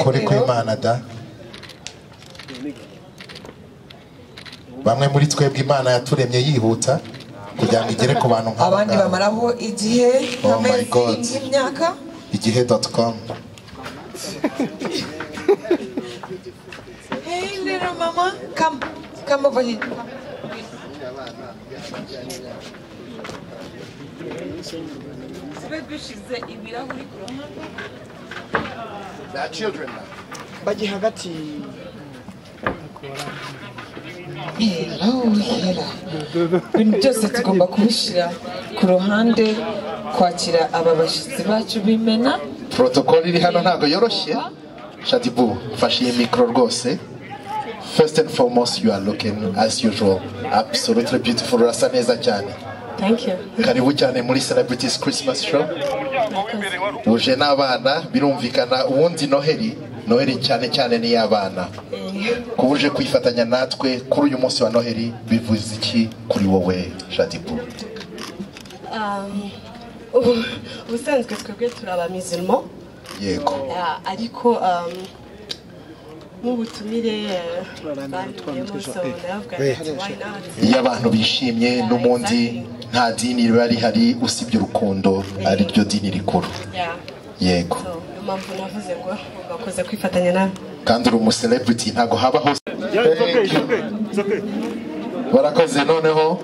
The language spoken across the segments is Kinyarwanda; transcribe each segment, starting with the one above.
kuri kw'imana da bamwe muri twebwe imana yaturemye yihuta kugira ngo igere ku bantu nk'abo abandi ngabo. bamaraho igihe Oh my God. nk'amezi y'imyaka igihe dot com hey little mama come come over here tube dushyize ibirahuri ku ruhande bajya hagati hera hera ibintu byose tugomba kubishyira ku ruhande kwakira aba bashyitsi bacu b'imena protocol iri hano ntabwo yoroshye shadibu mfashe iyi mikoro rwose first and foremost you are looking as usual absolutely beautiful urasa neza cyane thank you karibu cyane muri celebrities christmas show uje n'abana birumvikana ubundi noheli noheli cyane cyane ni iy'abana kuba uje kwifatanya natwe kuri uyu munsi wa noheli bivuze iki kuri wowe shadibu Um, ubu- ubusanzwe twebwe turi abamizirimo yego Ah, ariko um, nk'ubutumire eh, bandiyemo so ndavuga ati why not iyo abantu bishimye n'ubundi nta dini riba rihari usibye urukundo ari ryo dini rikuru Yeah, yego so niyo mpamvu navuze ngo bakoze kwifatanya nawe kandi uri umuselebiti ntabwo haba hose Thank you. barakoze noneho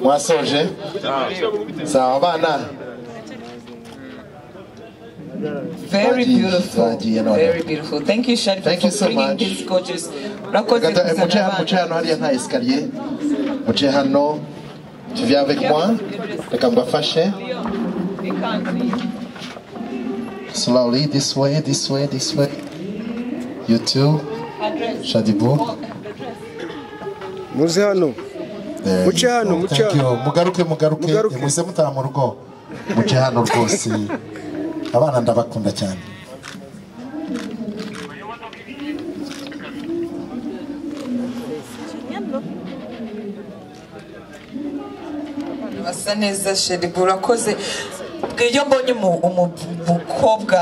mwasoje sawa abana Very Baji- beautiful. Baji, you know Very that. beautiful. Thank you, Sharifa, Thank for you so bringing much. these gorgeous. Urakoze Gata- kuzana muce hano- abana. muce hano hariya nta esikariye muce hano tu viens avec moi reka mbafashe slowly this way this way this way you too shadibu muze hano muce hano muce Thank hano you. mugaruke mugaruke Mugaruke. muze mutaha mu rugo muce hano rwose abana ndabakunda cyane Basa neza, Sharifa. Urakoze. Iyo mbonye umu- umu- umukobwa